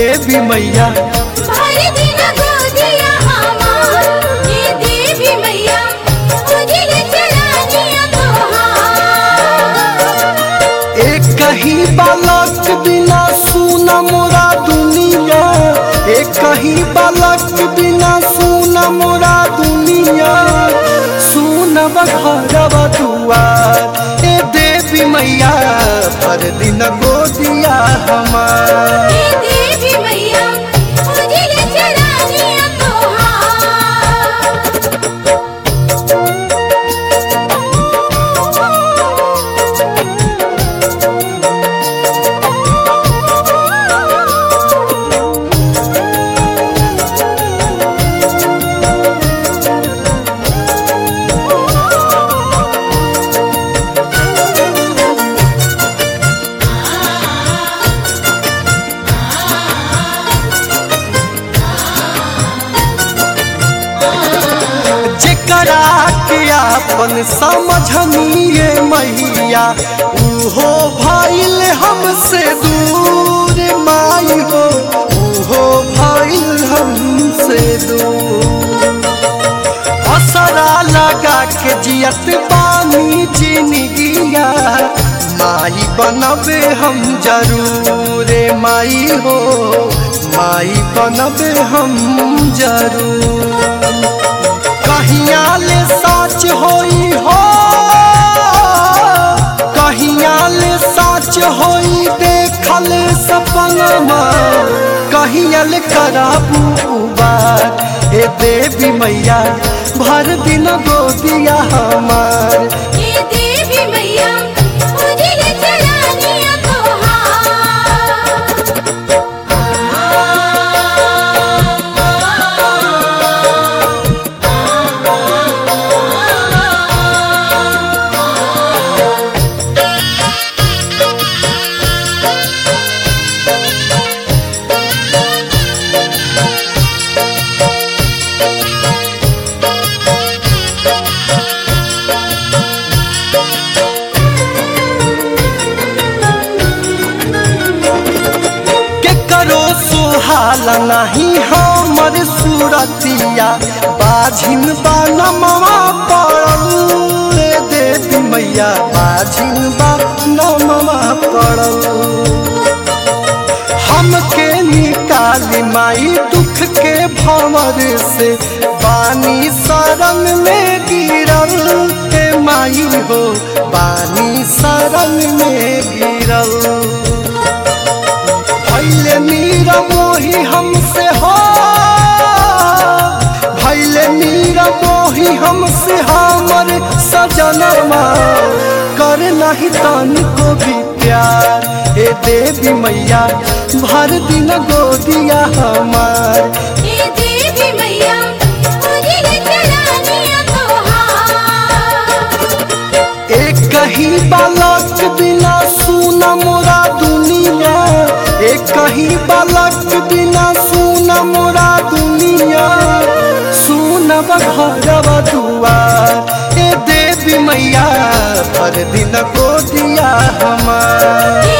देवी मैया भर दिन गोदिया हमार ये देवी मैया उजिल चरानिया तोहार एक कहीं बालक बिना सुना मोरा दुनिया एक कहीं बालक बिना सुना मोरा दुनिया सुन बघरवा दुआर ए देवी मैया पर दिन गोदिया हमार ये देवी मैया उजिल चरानिया जेकरा के अपन समझनिए मैया उहो भइल हमसे दूर माई हो उहो भइल हमसे दूर असरा लगा के जियत पानी जिनगिया माई बनबे हम जरूर माई हो माई बनबे हम जरूर कहिया ले सच होई हो कहिया ले सच होई देखल सपनमा कहिया ले कराबू बार ए देवी मैया भर दिन गोदिया हमार ये देवी मैया उजिल चरानिया तोहार के करो सुहाला नहीं हमर सूरतिया बाझिन बानमवा पड़ल रे देवी मैया बाझिन बानमवा पड़ल हमके निकाली माई दुख के भंवर से बानी शरण में गिरल हे माई हो बानी शरण में गिरल भैले मीरा मोही हमसे हो भैले मीरा मोही हमसे हमर सजनमा कर नहीं तन को भी प्यार हे देवी मैया भर दिन गोदिया हमार ये देवी मैया उजिल चरानिया तोहार एक कहीं बालक बिना सुना मोरा दुनिया एक कहीं बालक बिना सुना मोरा दुनिया सुन बघरवा दुआर ए देवी मैया हर दिन गोदिया हमार ये